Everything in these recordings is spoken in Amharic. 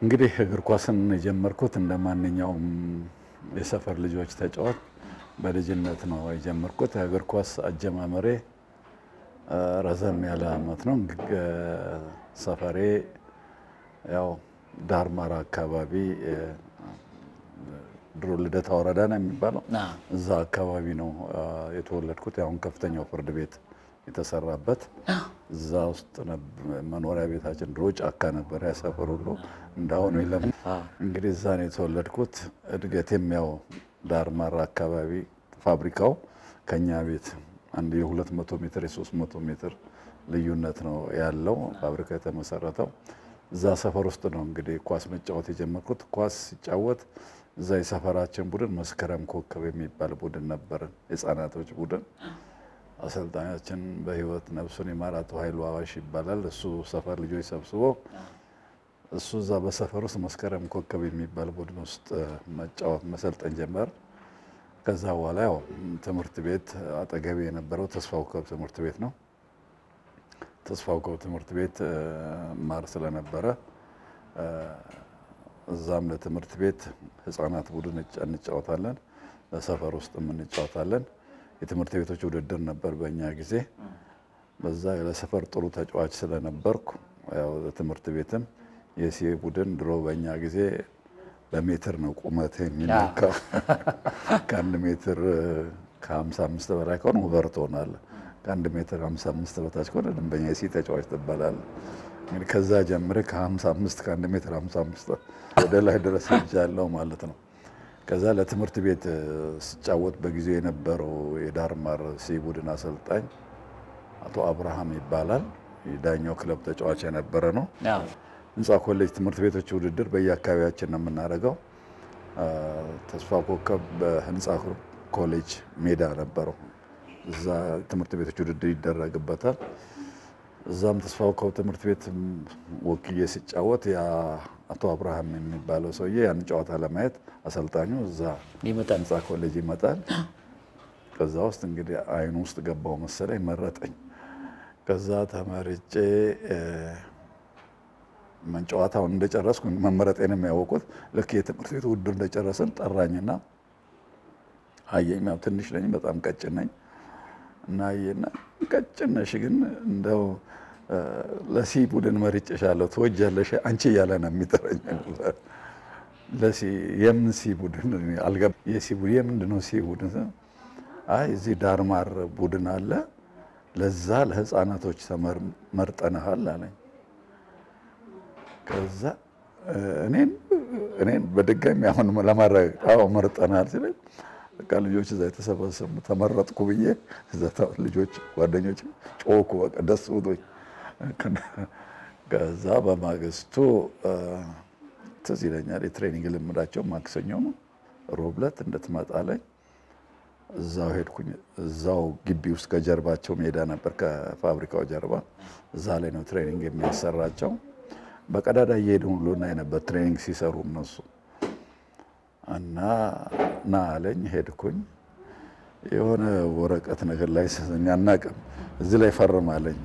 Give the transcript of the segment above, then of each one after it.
እንግዲህ እግር ኳስን የጀመርኩት እንደ ማንኛውም የሰፈር ልጆች ተጫዋች በልጅነት ነው የጀመርኩት። የእግር ኳስ አጀማመሬ ረዘም ያለ አመት ነው። ሰፈሬ ያው ዳርማራ አካባቢ ድሮ ልደታ ወረዳ ነው የሚባለው። እዛ አካባቢ ነው የተወለድኩት። አሁን ከፍተኛው ፍርድ ቤት የተሰራበት እዛ ውስጥ መኖሪያ ቤታችን ድሮ ጫካ ነበረ። ያሰፈር ሁሉ እንዳሁኑ የለም። እንግዲህ እዛ ነው የተወለድኩት። እድገቴም ያው ዳርማራ አካባቢ ፋብሪካው ከኛ ቤት አንድ የ200 ሜትር የ300 ሜትር ልዩነት ነው ያለው ፋብሪካ የተመሰረተው እዛ ሰፈር ውስጥ ነው እንግዲህ ኳስ መጫወት የጀመርኩት። ኳስ ሲጫወት እዛ የሰፈራችን ቡድን መስከረም ኮከብ የሚባል ቡድን ነበርን፣ የህፃናቶች ቡድን። አሰልጣኛችን በህይወት ነፍሱን ይማር አቶ ኃይሉ አዋሽ ይባላል። እሱ ሰፈር ልጆች ሰብስቦ እሱ እዛ በሰፈር ውስጥ መስከረም ኮከብ የሚባል ቡድን ውስጥ መጫወት መሰልጠን ጀመር። ከዛ በኋላ ያው ትምህርት ቤት አጠገቤ የነበረው ተስፋ ኮከብ ትምህርት ቤት ነው። ተስፋ ኮከብ ትምህርት ቤት ማር ስለነበረ እዛም ለትምህርት ቤት ህፃናት ቡድን እንጫወታለን፣ ለሰፈር ውስጥም እንጫወታለን። የትምህርት ቤቶች ውድድር ነበር በእኛ ጊዜ። በዛ ለሰፈር ጥሩ ተጫዋች ስለነበርኩ ያው ትምህርት ቤትም የሲ ቡድን ድሮ በእኛ ጊዜ በሜትር ነው ቁመት የሚለካው። ከአንድ ሜትር ከ55 በላይ ከሆነ ውበር ትሆናለህ። ከአንድ ሜትር 55 በታች ከሆነ ደንበኛ የሲ ተጫዋች ትባላለህ። እንግዲህ ከዛ ጀምሬ ከ55 ከአንድ ሜትር 55 ወደ ላይ ድረስ ሄጃለሁ ማለት ነው። ከዛ ለትምህርት ቤት ስጫወት በጊዜው የነበረው የዳርማር ሲ ቡድን አሰልጣኝ አቶ አብርሃም ይባላል። የዳኛው ክለብ ተጫዋች የነበረ ነው። ህንፃ ኮሌጅ ትምህርት ቤቶች ውድድር በየአካባቢያችን ነው የምናደርገው። ተስፋ ኮከብ በህንፃ ኮሌጅ ሜዳ ነበረው። እዛ ትምህርት ቤቶች ውድድር ይደረግበታል። እዛም ተስፋ ኮከብ ትምህርት ቤት ወክዬ ሲጫወት አቶ አብርሃም የሚባለው ሰውዬ ያን ጨዋታ ለማየት አሰልጣኙ እዛ ህንፃ ኮሌጅ ይመጣል። ከዛ ውስጥ እንግዲህ አይኑ ውስጥ ገባው መሰለኝ መረጠኝ። ከዛ ተመርጬ ጨዋታውን እንደጨረስኩ መመረጤን የሚያወቁት ልክ የትምህርት ቤት ውድድር እንደጨረስን ጠራኝና አየኝ። ያው ትንሽ ነኝ፣ በጣም ቀጭን ነኝ እና አየና ቀጭን ነሽ ግን እንደው ለሲ ቡድን መርጬሻለሁ ትወጃለሽ አንቺ እያለ ነው የሚጠረኝ። ለሲ የምን ሲ ቡድን አልገባም። የሲ ቡድን የምንድን ነው ሲ ቡድን? አይ እዚህ ዳርማር ቡድን አለ ለዛ ለህፃናቶች ተመርጠንሃል አለኝ። ከዛ እኔን እኔን በድጋሚ አሁን ለማድረግ አዎ መርጠናል ሲለኝ በቃ ልጆች እዛ የተሰበሰቡ ተመረጥኩ ብዬ እዛ ልጆች ጓደኞች ጮኩ። በቃ ደስ ብሎኝ ከዛ በማግስቱ ትዝ ይለኛል የትሬኒንግ ልምዳቸው ማክሰኞ ነው። ሮብ ዕለት እንድትመጣለኝ እዛው ሄድኩኝ። እዛው ግቢ ውስጥ ከጀርባቸው ሜዳ ነበር፣ ከፋብሪካው ጀርባ እዛ ላይ ነው ትሬኒንግ የሚያሰራቸው። በቀዳዳ እየሄዱ ሁሉ እናይ ነበር ትሬኒንግ ሲሰሩ እነሱ እና ና አለኝ። ሄድኩኝ። የሆነ ወረቀት ነገር ላይ አናውቅም፣ እዚህ ላይ ፈርም አለኝ።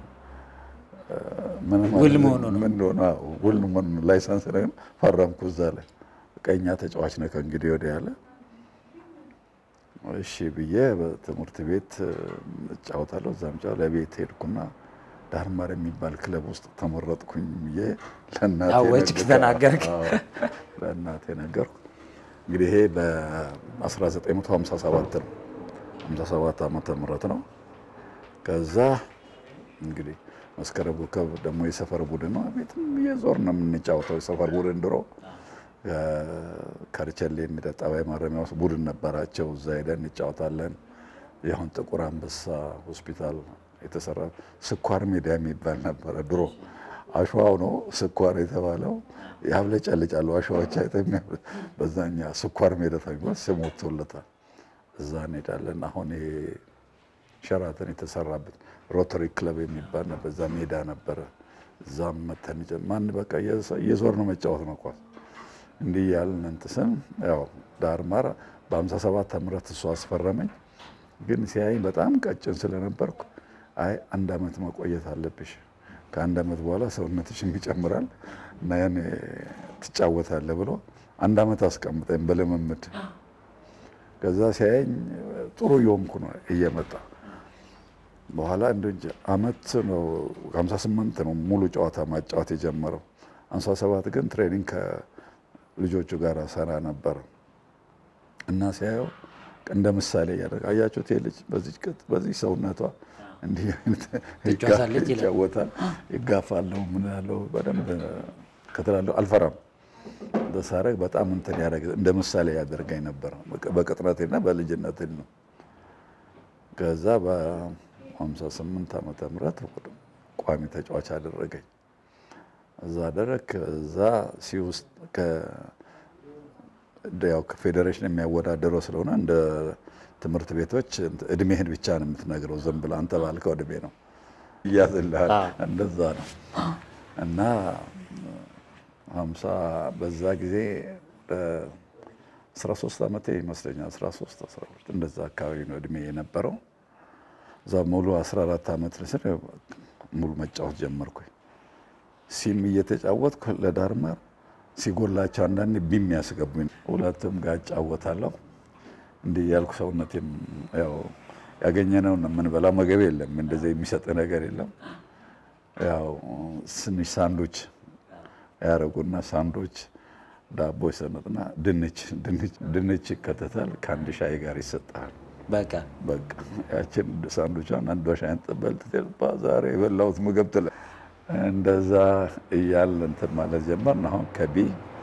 ውል መሆኑ ነው ውል መሆኑ ላይሰንስ ነገር ፈረምኩ እዛ ላይ ቀኛ ተጫዋች ነህ ከእንግዲህ ወዲህ ያለ እሺ ብዬ በትምህርት ቤት እጫወታለሁ። እዛም ጫ ለቤት ሄድኩና ዳርማር የሚባል ክለብ ውስጥ ተመረጥኩኝ ብዬ ተናገርክ? ለእናቴ ነገርኩ። እንግዲህ ይሄ በ1957 ነው 57 ዓመተ ምህረት ነው። ከዛ እንግዲህ መስከረም ኮከብ ደግሞ የሰፈር ቡድን ነው። ቤትም እየዞር ነው የምንጫወተው። የሰፈር ቡድን ድሮ ከርቸሌ የሚጠጣ ጠባይ ማረሚያ ውስጥ ቡድን ነበራቸው። እዛ ሄደን እንጫወታለን። ያሁን ጥቁር አንበሳ ሆስፒታል የተሰራ ስኳር ሜዳ የሚባል ነበረ ድሮ። አሸዋው ነው ስኳር የተባለው ያብለጨልጫሉ አሸዋዎች አይተኛ በዛኛ ስኳር ሜዳ ተብሎ ስም ወጥቶለታል። እዛ እንሄዳለን። አሁን ይሄ ሸራተን የተሰራበት ሮተሪ ክለብ የሚባል ነበር። እዛ ሜዳ ነበረ። እዛም መተን ማን በቃ እየዞር ነው መጫወት ነው ኳስ እንዲህ ያልን እንትስም ያው ዳርማር በ57 ዓመት እሱ አስፈረመኝ። ግን ሲያይ በጣም ቀጭን ስለነበርኩ አይ አንድ አመት መቆየት አለብሽ፣ ከአንድ አመት በኋላ ሰውነትሽም ይጨምራል እና ያን ትጫወታለህ ብሎ አንድ ዓመት አስቀምጠኝ በልምምድ። ከዛ ሲያየኝ ጥሩ እየሆንኩ ነው እየመጣ በኋላ እንደ አመት ነው 58 ነው ሙሉ ጨዋታ ማጫወት የጀመረው። 57 ግን ትሬኒንግ ከልጆቹ ጋር ሰራ ነበር እና ሲያየው እንደ ምሳሌ እያደረገ አያችሁት፣ ይሄ ልጅ በዚህ ቅጥ በዚህ ሰውነቷ እንዲህ አይነት ትጫወታለች ይላል። ይጫወታል፣ ይጋፋለሁ፣ ምን ያለው በደንብ ከተላለሁ አልፈራም። ሳረግ በጣም እንትን ያደረገ እንደ ምሳሌ ያደርገኝ ነበር በቅጥነቴና በልጅነቴ ነው። ከዛ በ58 ዓመተ ምህረት ቋሚ ተጫዋች አደረገኝ። እዛ አደረግ ከዛ ሲ ውስጥ ያው ከፌዴሬሽን የሚያወዳደረው ስለሆነ እንደ ትምህርት ቤቶች እድሜህን ብቻ ነው የምትነግረው። ዝም ብለህ አንተ ባልከው እድሜ ነው እያዝልሃል። እንደዛ ነው እና ሀምሳ በዛ ጊዜ አስራ ሶስት ዓመቴ ይመስለኛል አስራ ሶስት አስራ ሁለት እንደዛ አካባቢ ነው እድሜ የነበረው። እዛ ሙሉ አስራ አራት ዓመት ስል ሙሉ መጫወት ጀመርኩኝ። ሲም እየተጫወትኩ ለዳርማር ሲጎላቸው አንዳንዴ ቢም ያስገቡኝ ሁለቱም ጋር እጫወታለሁ። እንዲህ ያልኩ ሰውነቴም ያው ያገኘነውን የምንበላው ምግብ የለም እንደዚህ የሚሰጥ ነገር የለም። ያው ትንሽ ሳንዶች ያደረጉና ሳንዶች ዳቦ ይሰነጥና ድንች ድንች ይከተታል ከአንድ ሻይ ጋር ይሰጣል። በቃ በቃ ያችን ሳንዶቿን አንዷ ሻይ ጥበልት ዛሬ የበላሁት ምግብ ትለ እንደዛ እያል እንትን ማለት ጀመርን። አሁን ከቢ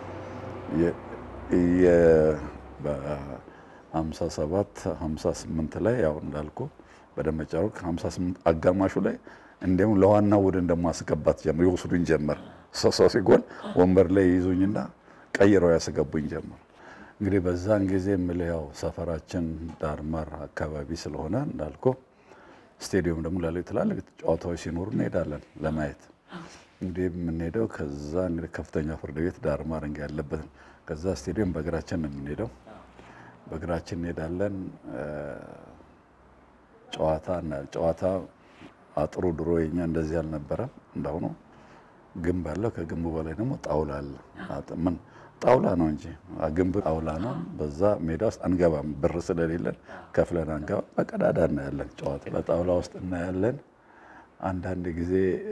በ57 58 ላይ ያው እንዳልኩ በደመጫሩ ከ58 አጋማሹ ላይ እንዲሁም ለዋናው ቡድን ደግሞ ማስገባት ጀመር። ይወስዱኝ ጀመር። ሰው ሲጎል ወንበር ላይ ይይዙኝና ቀይረው ያስገቡኝ ጀመር። እንግዲህ በዛን ጊዜ የምልህ ያው ሰፈራችን ዳርማር አካባቢ ስለሆነ እንዳልኩ ስቴዲየም ደግሞ ላለ ትላልቅ ጨዋታዎች ሲኖሩ እንሄዳለን ለማየት። እንግዲህ የምንሄደው ከዛ እንግዲህ ከፍተኛ ፍርድ ቤት ዳርማር እንግዲህ ያለበት ከዛ ስቴዲየም በእግራችን ነው የምንሄደው። በእግራችን እንሄዳለን። ጨዋታ ጨዋታ አጥሩ ድሮ የኛ እንደዚህ አልነበረም እንዳሁኑ ግንብ አለው። ከግንቡ በላይ ደግሞ ጣውላ አለ። ምን ጣውላ ነው እንጂ ግንብ ጣውላ ነው። በዛ ሜዳ ውስጥ አንገባም፣ ብር ስለሌለን ከፍለን አንገባ። በቀዳዳ እናያለን ጨዋታ በጣውላ ውስጥ እናያለን። አንዳንድ ጊዜ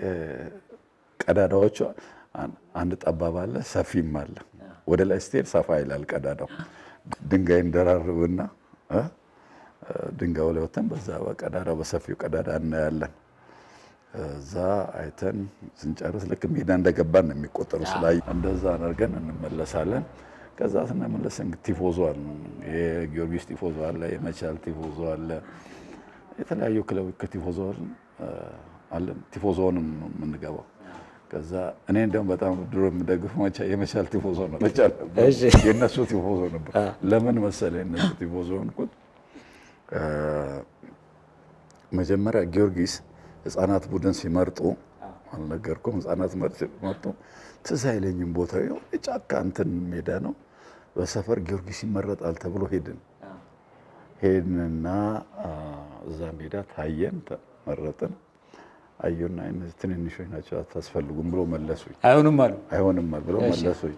ቀዳዳዎቹ አንድ ጠባብ አለ፣ ሰፊም አለ። ወደ ላይ ስትሄድ ሰፋ ይላል ቀዳዳው። ድንጋይ እንደራርብና ድንጋዩ ላይ ወተን በዛ በቀዳዳው በሰፊው ቀዳዳ እናያለን። እዛ አይተን ስንጨርስ ልክ ሜዳ እንደገባን ነው የሚቆጠሩ። ስላይ እንደዛ አድርገን እንመለሳለን። ከዛ ስንመለስ ቲፎዞ አለ፣ የጊዮርጊስ ቲፎዞ አለ፣ የመቻል ቲፎዞ አለ፣ የተለያዩ ክለቦች ከቲፎዞ አለ። ቲፎዞንም የምንገባው ከዛ እኔ እንደውም በጣም ድሮ የምደግፈው የመቻል ቲፎዞ ነው። መቻል የእነሱ ቲፎዞ ነበር። ለምን መሰለህ የእነሱ ቲፎዞ ሆንኩት? መጀመሪያ ጊዮርጊስ ህጻናት ቡድን ሲመርጡ አልነገርኩም። ህጻናት ሲመርጡ ትዝ አይለኝም ቦታ ጫካ እንትን ሜዳ ነው። በሰፈር ጊዮርጊስ ይመረጣል ተብሎ ሄድን ሄድንና እዛ ሜዳ ታየን፣ ተመረጥን። አዩና እነዚህ ትንንሾች ናቸው አታስፈልጉም ብሎ መለሱኝ። አይሆንም አሉ አይሆንም ብሎ መለሱኝ።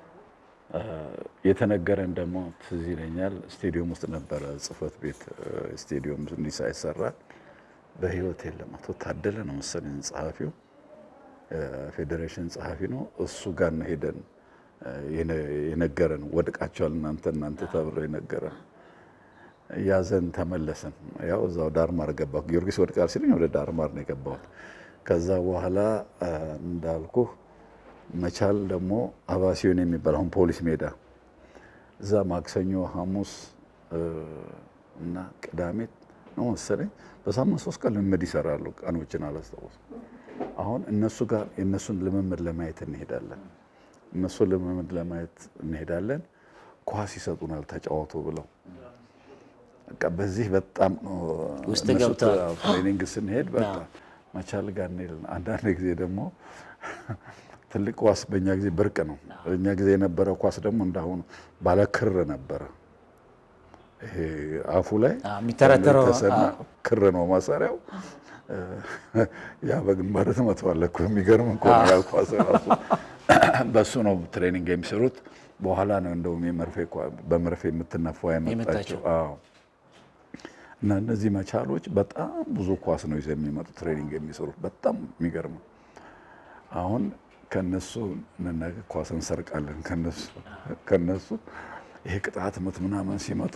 የተነገረን ደግሞ ትዝ ይለኛል። ስቴዲየም ውስጥ ነበረ ጽህፈት ቤት ስቴዲየም እንዲህ ሳይሰራ በህይወት የለም። አቶ ታደለ ነው መሰለኝ ጸሐፊው፣ ፌዴሬሽን ጸሐፊ ነው። እሱ ጋር ነው ሄደን የነገረን። ወድቃቸዋል እናንተ እናንተ ተብሎ የነገረን። ያዘን ተመለስን። ያው እዛው ዳርማር ገባሁ። ጊዮርጊስ ወድቃል ሲለኝ ወደ ዳርማር ነው የገባሁት። ከዛ በኋላ እንዳልኩ መቻል ደግሞ አባሲዮን የሚባል አሁን ፖሊስ ሜዳ እዛ ማክሰኞ፣ ሐሙስ እና ቅዳሜ ነው መሰለኝ በሳምንት ሶስት ቀን ልምምድ ይሰራሉ። ቀኖችን አላስታውስም። አሁን እነሱ ጋር የእነሱን ልምምድ ለማየት እንሄዳለን። እነሱን ልምምድ ለማየት እንሄዳለን። ኳስ ይሰጡናል ተጫወቱ ብለው በቃ በዚህ በጣም ውስጥ እነሱ ገብተዋል። ትሬኒንግ ስንሄድ በቃ መቻል ጋር እንሄዳለን። አንዳንድ ጊዜ ደግሞ ትልቅ ኳስ በእኛ ጊዜ ብርቅ ነው። በእኛ ጊዜ የነበረ ኳስ ደግሞ እንዳሁኑ ባለ ክር ነበረ። ይሄ አፉ ላይ የሚተረተረው ተሰና ክር ነው ማሰሪያው። ያ በግንባር ትመታዋለህ እኮ የሚገርም እኮ ነው ያ ኳስ ራሱ በሱ ነው ትሬኒንግ የሚሰሩት። በኋላ ነው እንደውም የመርፌ ኳ- በመርፌ የምትነፋው ያመጣቸው። የመጣቸው። አዎ። እና እነዚህ መቻሎች በጣም ብዙ ኳስ ነው ይዘው የሚመጡ ትሬኒንግ የሚሰሩት። በጣም የሚገርመው አሁን ከነሱ እንነገ ኳስ እንሰርቃለን። ከነሱ ከነሱ ይሄ ቅጣት ምት ምናምን ሲመቱ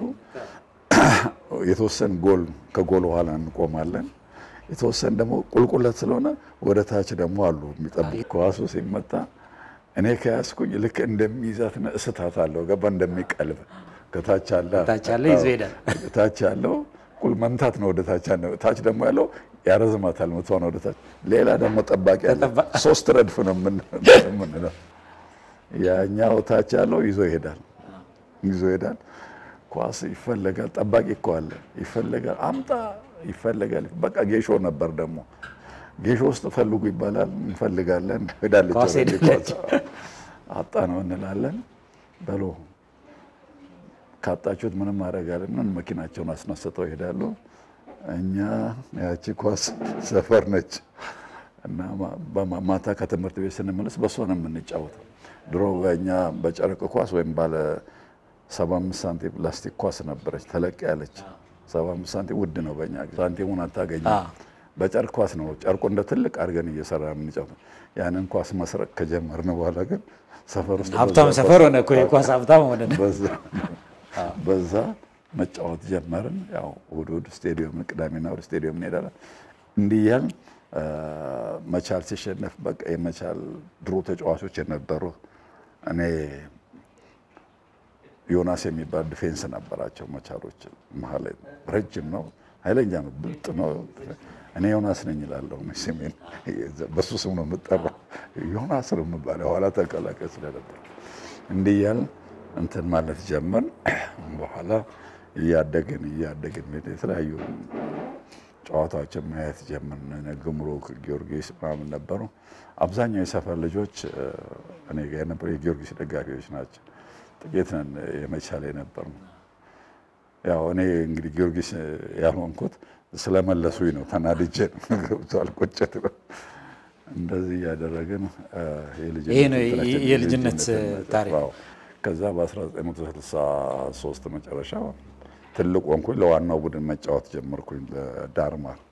የተወሰን ጎል ከጎል በኋላ እንቆማለን። የተወሰን ደግሞ ቁልቁለት ስለሆነ ወደ ታች ደግሞ አሉ የሚጠብቁ። ኳሱ ሲመታ እኔ ከያዝኩኝ ልክ እንደሚይዛት እስታት አለው ገባ እንደሚቀልብ ከታች አለ ታች ያለ ይዞ ይሄዳል። ታች ያለው ቁል መምታት ነው። ወደ ታች ያለው ታች ደግሞ ያለው ያረዝማታል ምቷን ወደ ታች። ሌላ ደግሞ ጠባቂ አለ። ተጠባ- ሶስት ረድፍ ነው የምን- የምንለው። ያኛው ታች ያለው ይዞ ይሄዳል ይዞ ይሄዳል። ኳስ ይፈለጋል። ጠባቂ እኮ አለ ይፈለጋል። አምጣ ይፈለጋል። በቃ ጌሾ ነበር ደግሞ ጌሾ ውስጥ ፈልጉ ይባላል። እንፈልጋለን። ሄዳለች ኳስ ወደ ሄዳለች። ኳስ። አጣ ነው እንላለን። በሎ ካጣችሁት ምንም ማድረግ አለን። መኪናቸውን አስነስተው ይሄዳሉ። እኛ ያቺ ኳስ ሰፈር ነች እና ማ- በማ- ማታ ከትምህርት ቤት ስንመለስ በሷ ነው የምንጫወተው። ድሮ በእኛ በጨርቅ ኳስ ወይም ባለ 75 ሳንቲም ፕላስቲክ ኳስ ነበረች፣ ተለቅ ያለች 75 ሳንቲም ውድ ነው በእኛ ጊዜ። ሳንቲሙን አታገኝም። አዎ። በጨርቅ ኳስ ነው ጨርቁ እንደ ትልቅ አድርገን እየሰራ የምንጫወተው። ያንን ኳስ መስረቅ ከጀመርን በኋላ ግን ሰፈር ውስጥ ሀብታም በዛ ሰፈር ሆነ እኮ የኳስ ሀብታም ሆነ። በዛ በዛ መጫወት ጀመርን። ያው እሑድ እሑድ ስቴዲየም ቅዳሜና እሑድ ስቴዲየም እንሄዳለን። እንዲህ እያልን አ፣ መቻል ሲሸነፍ በቃ የመቻል ድሮ ተጫዋቾች የነበሩ እኔ ዮናስ የሚባል ዲፌንስ ነበራቸው መቻሎች። መሀል ላይ ረጅም ነው፣ ኃይለኛ ነው፣ ብልጥ ነው። እኔ ዮናስ ነኝ እላለሁ። ስሜን በሱ ስም ነው የምጠራው። ዮናስ ነው የምባለው ኋላ ተቀላቀል ስለነበር እንዲህ እያልን እንትን ማለት ጀመርን። በኋላ እያደግን እያደግን የተለያዩ ጨዋታዎችን ማየት ጀመርን። እነ ግምሩክ፣ ጊዮርጊስ ምናምን ነበሩ። አብዛኛው የሰፈር ልጆች እ፣ እኔ ጋር የነበሩ የጊዮርጊስ ደጋፊዎች ናቸው። ጥቂት ነን የመቻል የነበር ነው። ያው እኔ እንግዲህ ጊዮርጊስ ያልሆንኩት ስለመለሱኝ ነው። ተናድጄ ነው። ገብቶሃል? ቁጭት ነው። እንደዚህ እያደረግን እ፣ የልጅነት ይሄ ነው እንትናችን የልጅነት የልጅነት ታሪክ። አዎ። ከዛ በ1963 መጨረሻ ትልቅ ወንኩኝ ለዋናው ቡድን መጫወት ጀመርኩኝ ለዳርማር